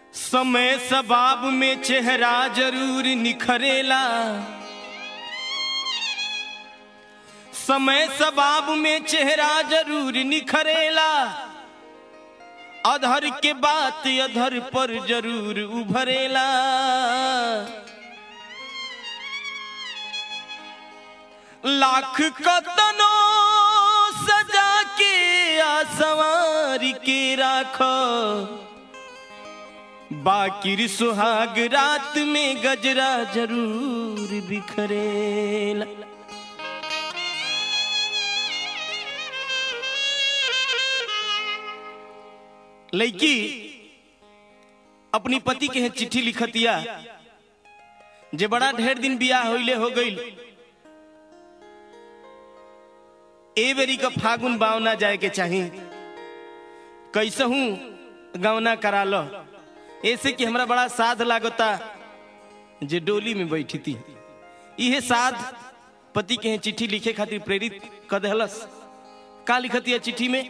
समय सबाब में चेहरा जरूर निखरेला समय सबाब में चेहरा जरूर निखरेला अधर के बात अधर पर जरूर उभरेला लाख कतनो सजा के आ संवार के राखो बाकिर सुहाग रात में गजरा जरूर बिखरेला लड़की अपनी पति के यहाँ चिट्ठी लिखतिया जे बड़ा ढेर दिन बियाह होइले हो गईल ए बेरी का फागुन बावना जाए के चाही कैसे हूं गवना करा लो ऐसे कि हमरा बड़ा साध लागता जे डोली में बैठी थी इहे साध पति के यहाँ चिट्ठी लिखे खातिर प्रेरित कर देहलस का लिखती है चिट्ठी में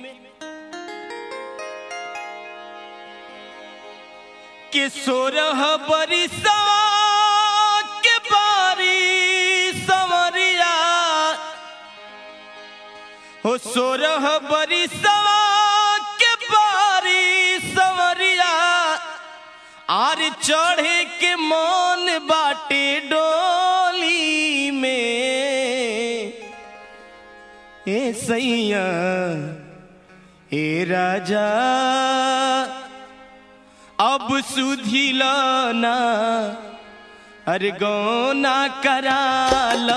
के सोरह बरिसा के बारी समरिया हो सोरह बरिसा के बारी समरिया आर चढ़े के मन बाटे डोली में ए सैया ए राजा अब सुधिलाना अरे गौना कराल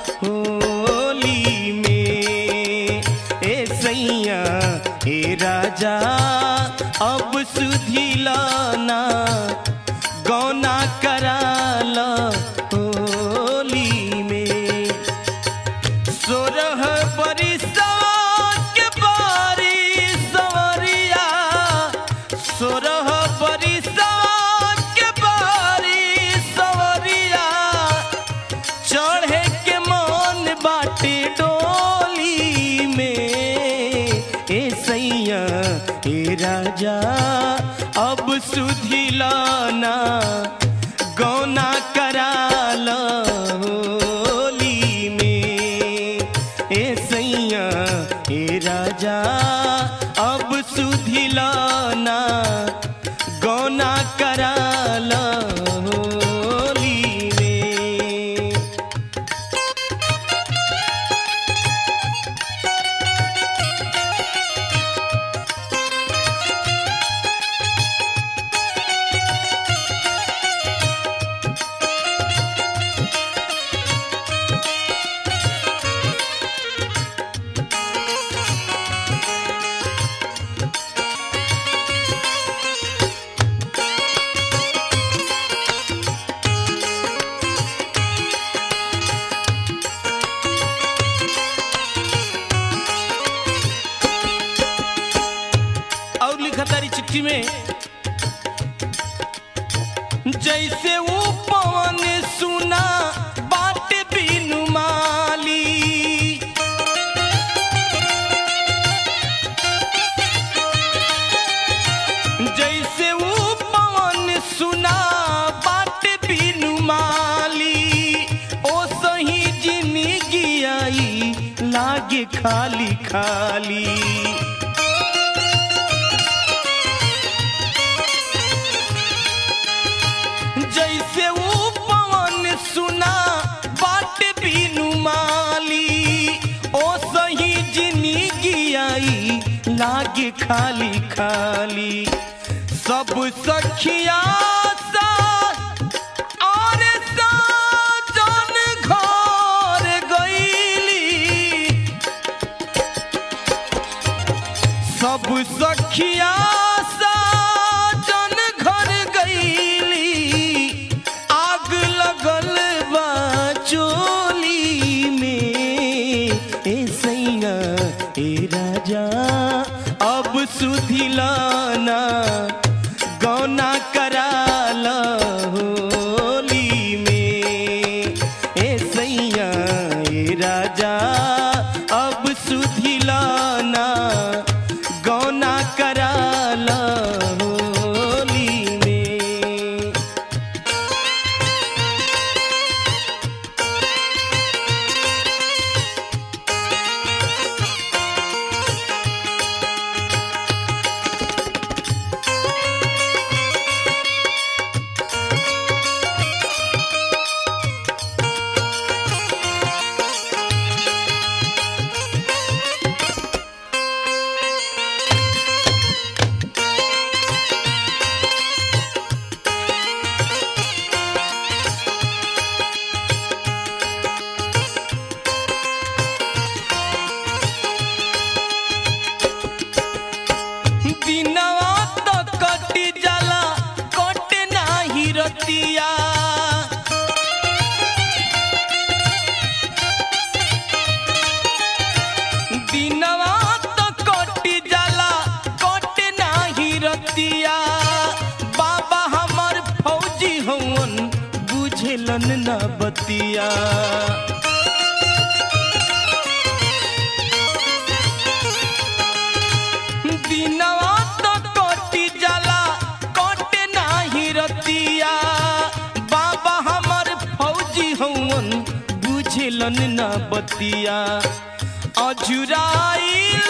होली में ए सैया ए राजा अब सुधिलाना गौना कराल होली में सोरह बरिसा के बारी सवरिया सोरह बरिसा के बारी सवरिया चढ़े के मन बाटे डोली में ए सैया ए राजा अब सुधिलाना गौना कराल होली में ए सैया ए राजा अब सुधिलाना गौना कराल होली में और लिखा तारी चिट्ठी में जैसे वो पवन सुना बाट बिनु माली जैसे वो पवन सुना बाट बिनु माली ओ सही जिंदगी आई लागे खाली खाली जैसे वो पवन सुना बाट बिनु माली ओ सही जिंदगी आई लागे खाली खाली सब सखिया सा और साजन घर गईली सब सखिया साजन घर गईली आग लगल बा चोली में ए सैया ए राजा अब सुधिलाना गौना कराल होली में ए सैया ए राजा अब सुधिलाना गौना कराल होली में बुझलन न बतिया दिनवा तो कटी जाला कटे नाही रतिया बाबा हमर फौजी हवन बुझलन न बतिया अजुराइल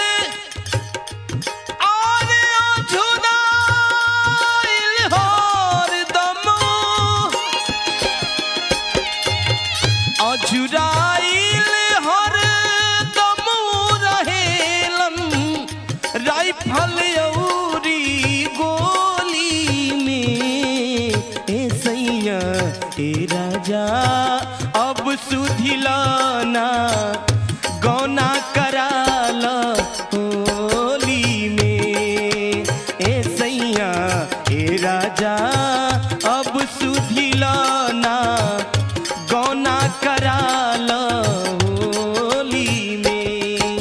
अरे अजुराइल हरदम अजुराइल हरदम रहेलन राइफल औरी गोली में ए सैया ए राजा अब सुधिलाना गौना कराल होली में ए सैया ए राजा अब सुधिलाना गौना कराल होली में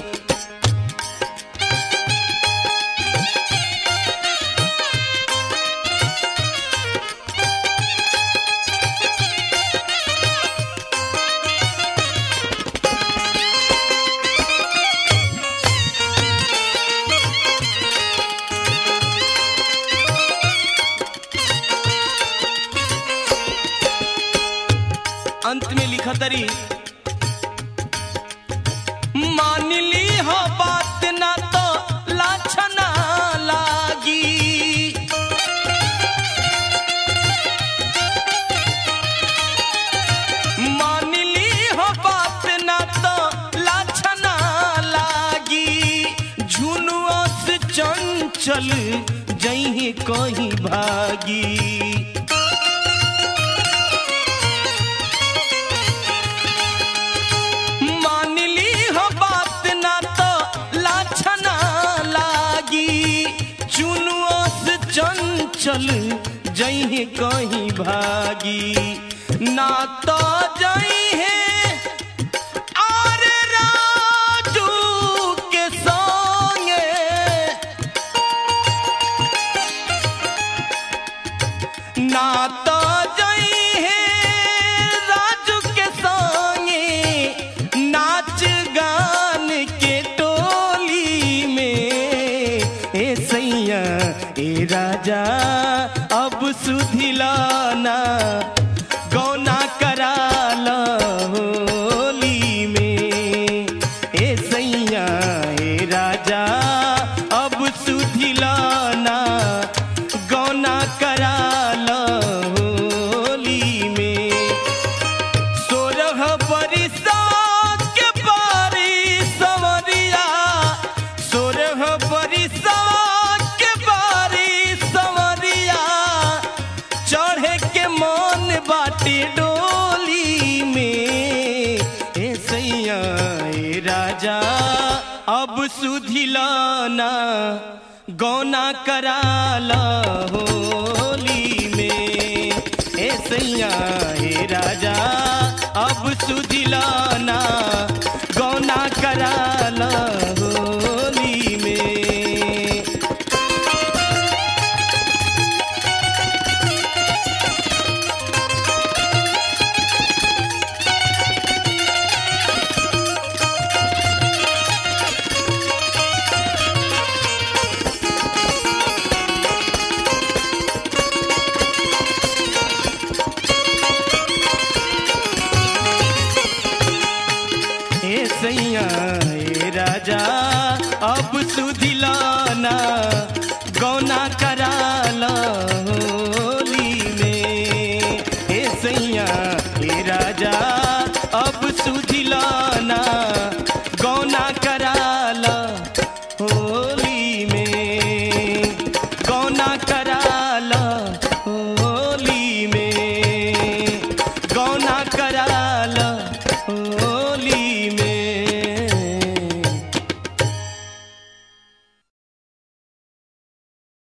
अंत में लिखा तरी मान ली हो बात ना तो लाछना लागी मान ली हो बात ना तो लाछना लागी झुनुआ से चंचल जही कहीं भागी मान ली हो बात ना तो लाछना लागी चुनुआ से चंचल जही कहीं भागी ना तो जही है और राजू के संगे ना तो जई है राजू के संगे नाच गान के टोली में ए सैया ए राजा अब सुधिलाना गौना कराल होली में ए सैया ए राजा अब सुधिलाना गौना कराल होली में सोरह बरिसा के बारी सवरिया सोरह बरिसा के बारी सवरिया चढ़े के मन बाटे डोली में ए सैया ए राजा अब सुधिलाना गौना कराल होली में ए सैया हे राजा अब सुधिलाना गौना कराल होली में हे सैया हे राजा अब सुधिलाना गौना कराल होली में हे सैया हे राजा अब सुधिलाना